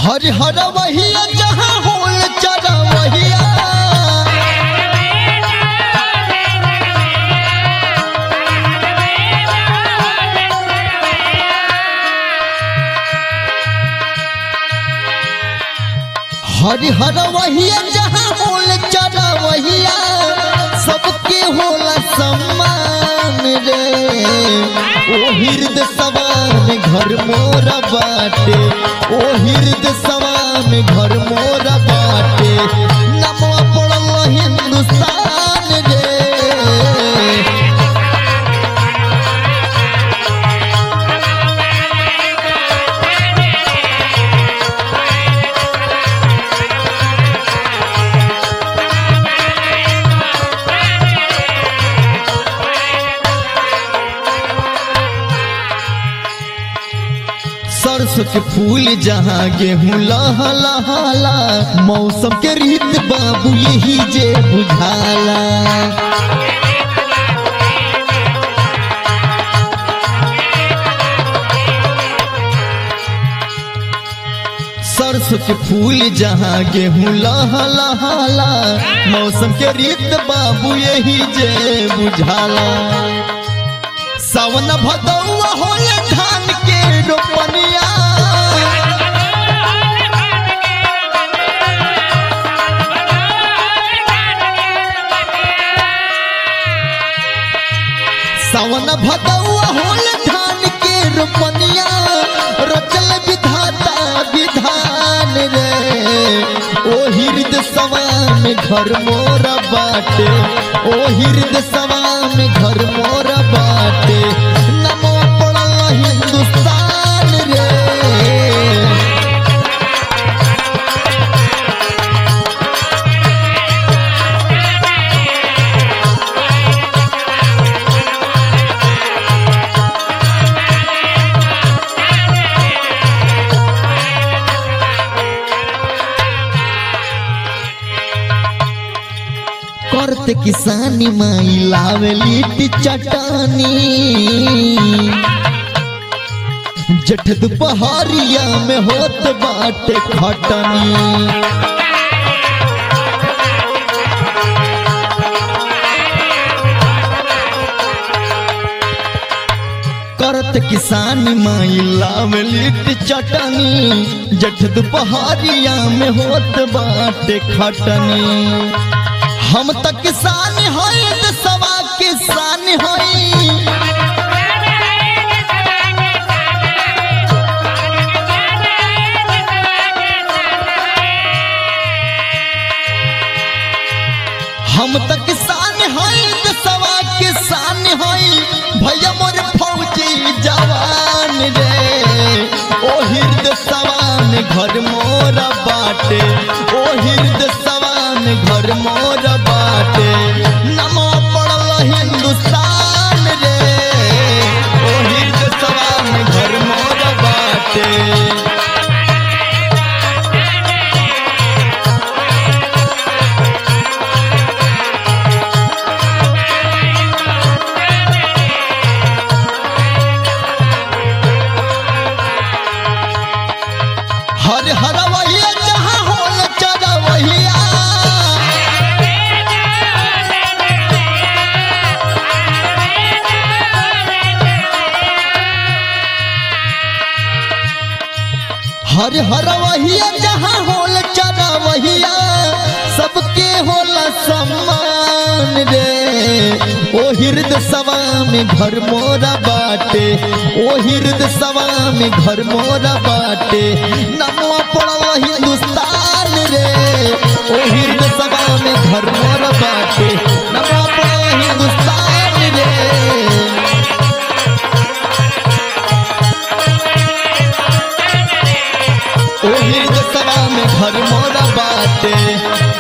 हर हर वहिया जहाँ होल चरा वहिया हर हर वहिया जहाँ होल चरा वहिया सबके होला सम्मान रे ओ हृदय सवान घर मोरा बाटे ओ हृदय सवान घर मोरा बाटे नमवा पड़ल हिंदुस्तान रे सरसों के फूल जहाँ गेहूँ लहा लहाला मौसम के रीत बाबू यही जे बुझाला सरसों के फूल जहाँ गेहूँ लहा लहाला मौसम के रीत बाबू यही जे बुझाला सावन भदौआ होले धान के रोपनिया सावन भदौआ होले धान के रोपनिया रचल विधाता विधान रे ओ हृदय सवान घर मोरा बाटे ओ हृदय सवान घर मोरा बाटे नमो पड़ल हिंदुस्तान रे करते किसानी माई लावे लिट्टी चटानी जठ दुपहरिया में होत बाटे खटनी करत किसान माई लावे लिट्टी चटनी जठ दुपहरिया में होत बाटे खटनी हम त किसान हई सवा किसान हई हम त किसान हई सवा किसान हई भैया मोर फौजी जवान रे ओ हृदय सवान घर मोरा बाटे ओ हृदय सवान घर मोरा बाटे नमो पड़ल हिंदुस्तान रे ओ हृदय सवान घर मोरा बाटे हर हर वहिया जहाँ होल चरा वहिया हर हर वहिया जहाँ होल चरा वहिया सबके होला सम्मान रे ओ हृदय सवा में घर मोरा बाटे ओ हृदय सवा में घर मोरा बाटे नमवा पड़ल हिंदुस्तान रे ओ हृदय सवा में घर मोरा बाटे नमवा पड़ल हिंदुस्तान रे ओ हृदय सवा में घर मोरा बाटे